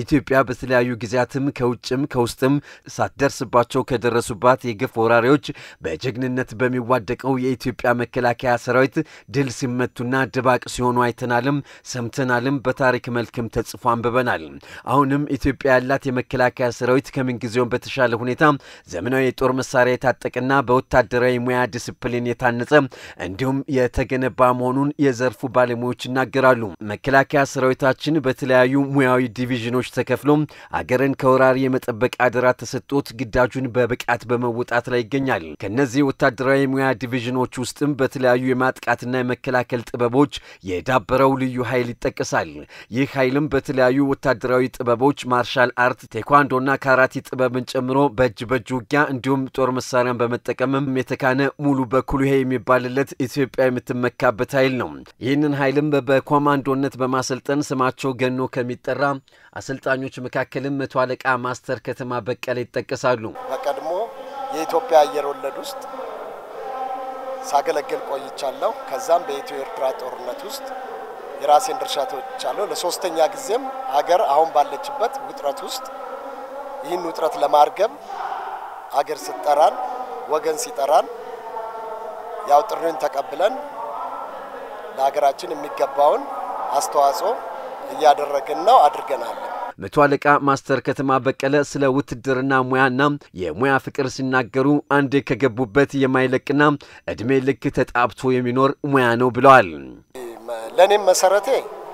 ኢትዮጵያ በተለያዩ ጊዜያትም ከውጭም ከውስጥም ሳትደርስባቸው ከደረሱባት የግፍ ወራሪዎች በጀግንነት በሚዋደቀው የኢትዮጵያ መከላከያ ሰራዊት ድል ሲመቱና ድባቅ ሲሆኑ አይተናልም፣ ሰምተናልም፣ በታሪክ መልክም ተጽፎ አንብበናል። አሁንም ኢትዮጵያ ያላት የመከላከያ ሰራዊት ከምንጊዜውም በተሻለ ሁኔታ ዘመናዊ የጦር መሳሪያ የታጠቀና በወታደራዊ ሙያ ዲስፕሊን የታነጸ እንዲሁም የተገነባ መሆኑን የዘርፉ ባለሙያዎች ይናገራሉ። መከላከያ ሰራዊታችን በተለያዩ ሙያዊ ዲቪዥኖች ተከፍሎ አገርን ከወራሪ የመጠበቅ አደራ ተሰጥቶት ግዳጁን በብቃት በመወጣት ላይ ይገኛል። ከነዚህ ወታደራዊ ሙያ ዲቪዥኖች ውስጥም በተለያዩ የማጥቃትና የመከላከል ጥበቦች የዳበረው ልዩ ኃይል ይጠቀሳል። ይህ ኃይልም በተለያዩ ወታደራዊ ጥበቦች ማርሻል አርት፣ ቴኳንዶና ካራቲ ጥበብን ጨምሮ በእጅ በእጅ ውጊያ እንዲሁም ጦር መሳሪያን በመጠቀምም የተካነ ሙሉ በኩሉ ይሄ የሚባልለት ኢትዮጵያ የምትመካበት ኃይል ነው። ይህንን ኃይልም በኮማንዶነት በማሰልጠን ስማቸው ገኖ ከሚጠራ አሰልጣኞች መካከልም መቶ አለቃ ማስተር ከተማ በቀለ ይጠቀሳሉ። በቀድሞ የኢትዮጵያ አየር ወለድ ውስጥ ሳገለግል ቆይቻለሁ። ከዛም በኢትዮ ኤርትራ ጦርነት ውስጥ የራሴን ድርሻ ተወጥቻለሁ። ለሶስተኛ ጊዜም አገር አሁን ባለችበት ውጥረት ውስጥ ይህን ውጥረት ለማርገብ አገር ስጠራን ወገን ሲጠራን ያው ጥሪውን ተቀብለን ለሀገራችን የሚገባውን አስተዋጽኦ እያደረግን ነው፣ አድርገናል። መቶ አለቃ ማስተር ከተማ በቀለ ስለ ውትድርና ሙያና የሙያ ፍቅር ሲናገሩ አንዴ ከገቡበት የማይለቅና እድሜ ልክ ተጣብቶ የሚኖር ሙያ ነው ብለዋል። ለእኔም መሰረቴ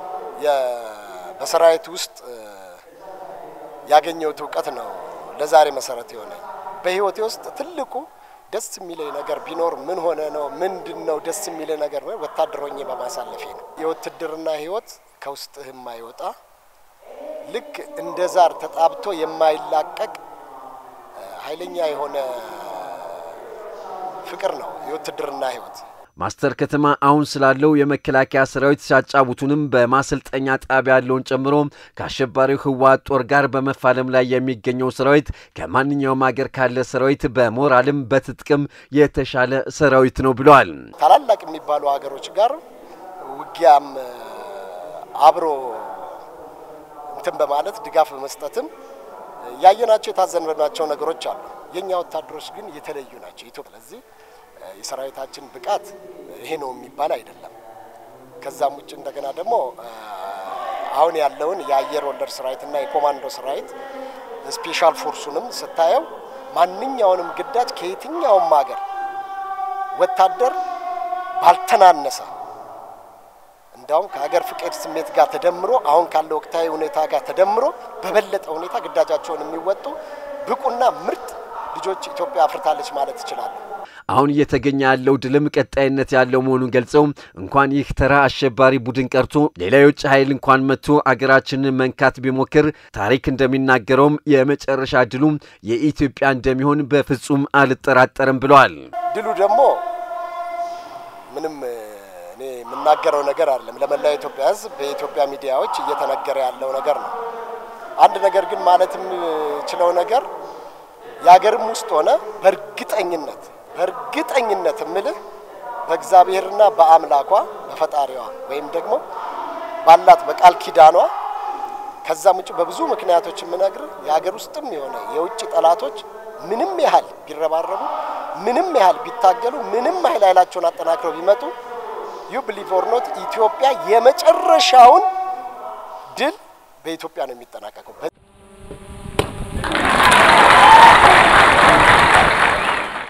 በሰራዊት ውስጥ ያገኘሁት እውቀት ነው ለዛሬ መሰረት የሆነኝ። በህይወቴ ውስጥ ትልቁ ደስ የሚለኝ ነገር ቢኖር ምን ሆነ ነው ምንድን ነው ደስ የሚለኝ ነገር ነው ወታደር ሆኜ በማሳለፌ ነው። የውትድርና ህይወት ከውስጥህ የማይወጣ ልክ እንደ ዛር ተጣብቶ የማይላቀቅ ኃይለኛ የሆነ ፍቅር ነው የውትድርና ህይወት። ማስተር ከተማ አሁን ስላለው የመከላከያ ሰራዊት ሲያጫውቱንም በማሰልጠኛ ጣቢያ ያለውን ጨምሮ ከአሸባሪው ህወሓት ጦር ጋር በመፋለም ላይ የሚገኘው ሰራዊት ከማንኛውም ሀገር ካለ ሰራዊት በሞራልም በትጥቅም የተሻለ ሰራዊት ነው ብለዋል። ታላላቅ የሚባሉ ሀገሮች ጋር ውጊያም አብሮ እንትን በማለት ድጋፍ በመስጠትም ያየናቸው የታዘንባቸው ነገሮች አሉ። የእኛ ወታደሮች ግን የተለዩ ናቸው። ኢትዮጵያ ስለዚህ የሰራዊታችን ብቃት ይሄ ነው የሚባል አይደለም። ከዛም ውጭ እንደገና ደግሞ አሁን ያለውን የአየር ወለድ ሰራዊትና የኮማንዶ ሰራዊት ስፔሻል ፎርሱንም ስታየው ማንኛውንም ግዳጅ ከየትኛውም ሀገር ወታደር ባልተናነሰ እንዳውም ከሀገር ፍቅር ስሜት ጋር ተደምሮ አሁን ካለው ወቅታዊ ሁኔታ ጋር ተደምሮ በበለጠ ሁኔታ ግዳጃቸውን የሚወጡ ብቁና ምርጥ ልጆች ኢትዮጵያ አፍርታለች ማለት ትችላለህ። አሁን እየተገኘ ያለው ድልም ቀጣይነት ያለው መሆኑን ገልጸው እንኳን ይህ ተራ አሸባሪ ቡድን ቀርቶ ሌላ የውጭ ኃይል እንኳን መጥቶ አገራችንን መንካት ቢሞክር ታሪክ እንደሚናገረውም የመጨረሻ ድሉ የኢትዮጵያ እንደሚሆን በፍጹም አልጠራጠርም ብለዋል። ድሉ ደግሞ ምንም እኔ የምናገረው ነገር አይደለም። ለመላው የኢትዮጵያ ሕዝብ በኢትዮጵያ ሚዲያዎች እየተነገረ ያለው ነገር ነው። አንድ ነገር ግን ማለት የምችለው ነገር የሀገርም ውስጥ ሆነ በእርግጠኝነት በእርግጠኝነት እምልህ በእግዚአብሔርና በአምላኳ በፈጣሪዋ ወይም ደግሞ ባላት በቃል ኪዳኗ ከዛም ውጭ በብዙ ምክንያቶች የምነግርህ የሀገር ውስጥም የሆነ የውጭ ጠላቶች ምንም ያህል ቢረባረቡ፣ ምንም ያህል ቢታገሉ፣ ምንም ያህል ኃይላቸውን አጠናክረው ቢመጡ ዩ ብሊቭ ኦር ኖት ኢትዮጵያ የመጨረሻውን ድል በኢትዮጵያ ነው የሚጠናቀቀው።